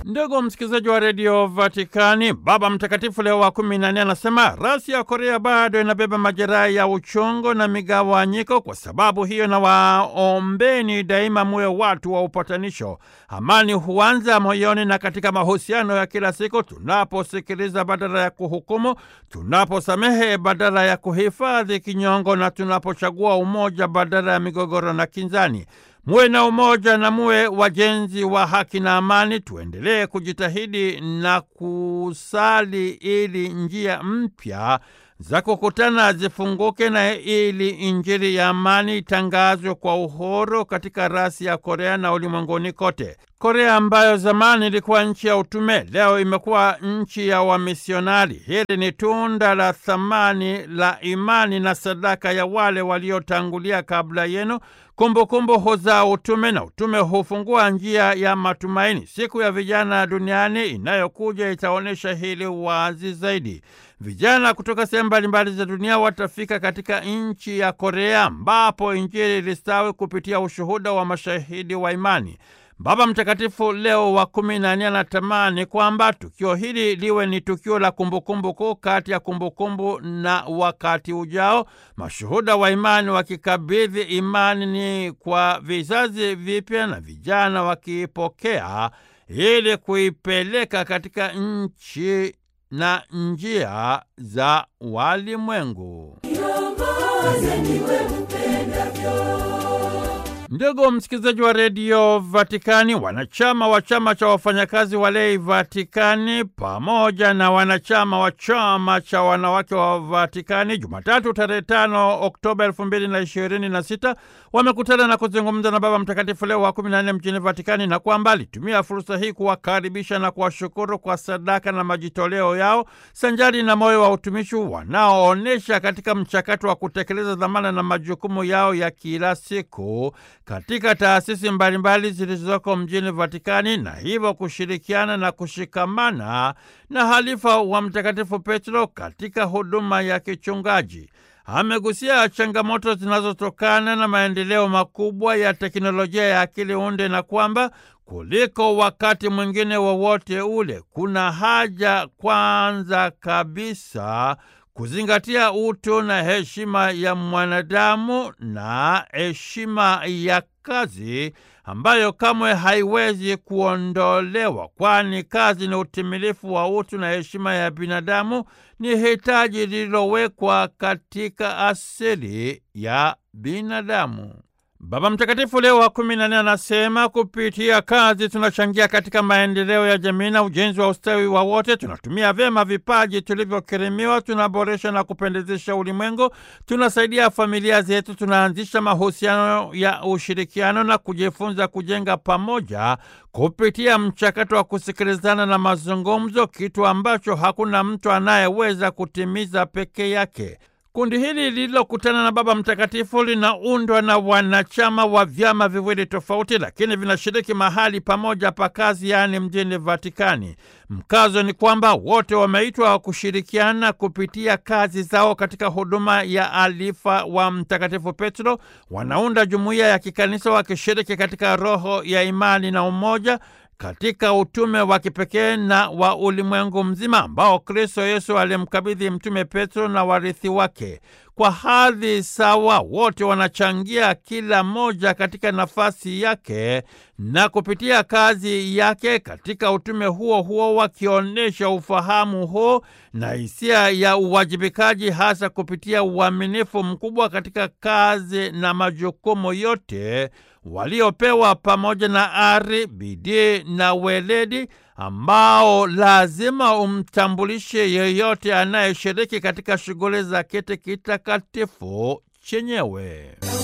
Ndugu msikilizaji wa redio Vatikani, Baba Mtakatifu Leo wa kumi na nne anasema rasi ya Korea bado inabeba majeraha ya uchungu na migawanyiko. Kwa sababu hiyo, na waombeni daima muwe watu wa upatanisho. Amani huanza moyoni na katika mahusiano ya kila siku, tunaposikiliza badala ya kuhukumu, tunaposamehe badala ya kuhifadhi kinyongo, na tunapochagua umoja badala ya migogoro na kinzani. Muwe na umoja na muwe wajenzi wa haki na amani. Tuendelee kujitahidi na kusali ili njia mpya za kukutana zifunguke na ili Injili ya amani itangazwe kwa uhuru katika rasi ya Korea na ulimwenguni kote. Korea ambayo zamani ilikuwa nchi ya utume, leo imekuwa nchi ya wamisionari. Hili ni tunda la thamani la imani na sadaka ya wale waliotangulia kabla yenu. Kumbukumbu huzaa utume na utume hufungua njia ya matumaini. Siku ya vijana duniani inayokuja itaonyesha hili wazi zaidi. Vijana kutoka sehemu mbalimbali za dunia watafika katika nchi ya Korea ambapo Injili ilistawi kupitia ushuhuda wa mashahidi wa imani. Baba Mtakatifu Leo wa kumi na nne anatamani kwamba tukio hili liwe ni tukio la kumbukumbu kuu kati ya kumbukumbu na wakati ujao, mashuhuda wa imani wakikabidhi imani ni kwa vizazi vipya na vijana wakiipokea ili kuipeleka katika nchi na njia za walimwengu. Ndugu msikilizaji wa redio Vatikani, wanachama wa chama cha wafanyakazi walei Vatikani pamoja na wanachama wa chama cha wanawake wa Vatikani Jumatatu tarehe tano Oktoba elfu mbili na ishirini na sita wamekutana na kuzungumza na Baba Mtakatifu Leo wa kumi na nne mjini Vatikani, na kwamba alitumia fursa hii kuwakaribisha na kuwashukuru kwa sadaka na majitoleo yao sanjari na moyo wa utumishi wanaoonyesha katika mchakato wa kutekeleza dhamana na majukumu yao ya kila siku katika taasisi mbalimbali zilizoko mjini Vatikani na hivyo kushirikiana na kushikamana na halifa wa Mtakatifu Petro katika huduma ya kichungaji. Amegusia changamoto zinazotokana na maendeleo makubwa ya teknolojia ya akili unde na kwamba kuliko wakati mwingine wowote wa ule kuna haja kwanza kabisa kuzingatia utu na heshima ya mwanadamu na heshima ya kazi ambayo kamwe haiwezi kuondolewa, kwani kazi ni utimilifu wa utu na heshima ya binadamu, ni hitaji lililowekwa katika asili ya binadamu. Baba Mtakatifu Leo wa kumi na nne anasema kupitia kazi tunachangia katika maendeleo ya jamii na ujenzi wa ustawi wa wote. Tunatumia vyema vipaji tulivyokirimiwa, tunaboresha na kupendezesha ulimwengu, tunasaidia familia zetu, tunaanzisha mahusiano ya ushirikiano na kujifunza kujenga pamoja kupitia mchakato wa kusikilizana na mazungumzo, kitu ambacho hakuna mtu anayeweza kutimiza peke yake. Kundi hili lililokutana na Baba Mtakatifu linaundwa na wanachama wa vyama viwili tofauti, lakini vinashiriki mahali pamoja pa kazi, yaani mjini Vatikani. Mkazo ni kwamba wote wameitwa kushirikiana kupitia kazi zao katika huduma ya alifa wa Mtakatifu Petro. Wanaunda jumuiya ya kikanisa wakishiriki katika roho ya imani na umoja katika utume wa kipekee na wa ulimwengu mzima ambao Kristo Yesu alimkabidhi Mtume Petro na warithi wake. Kwa hadhi sawa, wote wanachangia kila mmoja katika nafasi yake na kupitia kazi yake katika utume huo huo, wakionyesha ufahamu huo na hisia ya uwajibikaji, hasa kupitia uaminifu mkubwa katika kazi na majukumu yote waliopewa pamoja na ari, bidii na weledi ambao lazima umtambulishe yeyote anayeshiriki katika shughuli za kiti kitakatifu chenyewe.